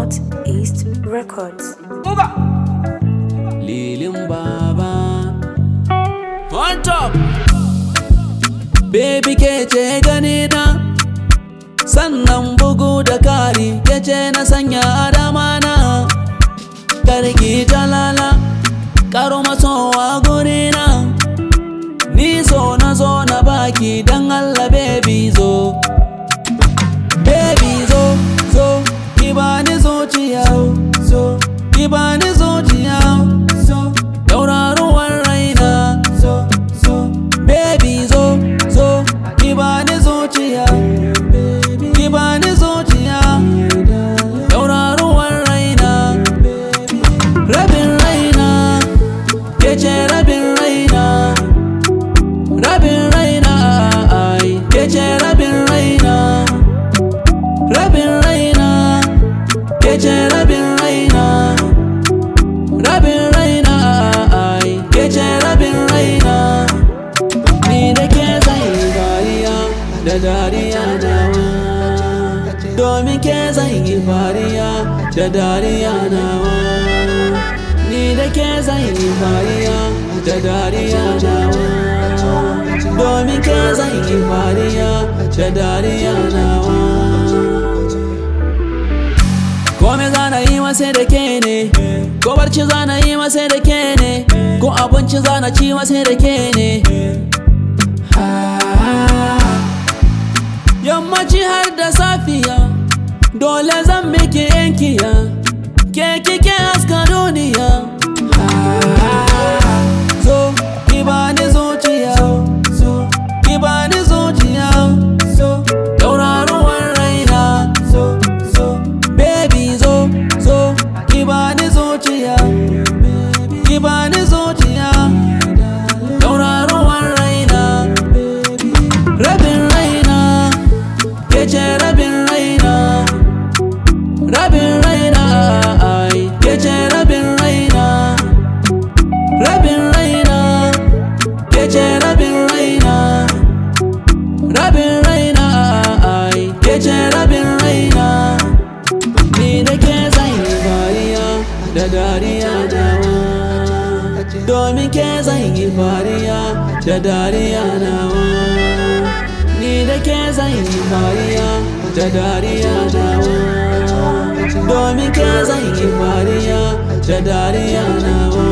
Northeast Records. Lilin Baba On top Baby ke ce gani na Sannan bugu da kari ke ce na sanya adama na Karki talala Karo masowa guri na Ni so na zo na baki dan Allah baby zo Baby zo zo ki bani zuciya zo ki bani zuciya zo tauraruwar raina zo zo baby zo zo ki bani zuciya ki bani zuciya tauraruwar raina rabin raina ke ce rabin raina rabin raina ai ke ce rabin raina rabin raina ke ce rabin raina rabin raina ai ke ce rabin raina ni da ke zai fariya da dariya nawa domin ke zai yi fariya da dariya nawa ni da ke zai yi fariya da dariya nawa domin ke zai yi fariya da dariya nawa Kome zana yi masa da ke ne Ko barci zana yi masa da ke ne Ko abinci zana ci masa da ke ne Yammaci har da safiya Dole zan miki yankiya Ke kike haska duniya Zo ki bani zuciya Zo ki bani zuciya Zo tauraruwar raina Zo zo baby zo zo ki bani zuciya ki bani zuciya tauraruwar raina rabin raina ke ce rabin raina rabin raina ai ke ce rabin raina rabin raina ke ce rabin raina rabin raina ai ke ce rabin raina ni da ke zai yi fariya da dariya nawa domin ke zai yi fariya da dariya nawa ni da ke zai yi fariya da dariya nawa domin ke zai yi fariya da dariya nawa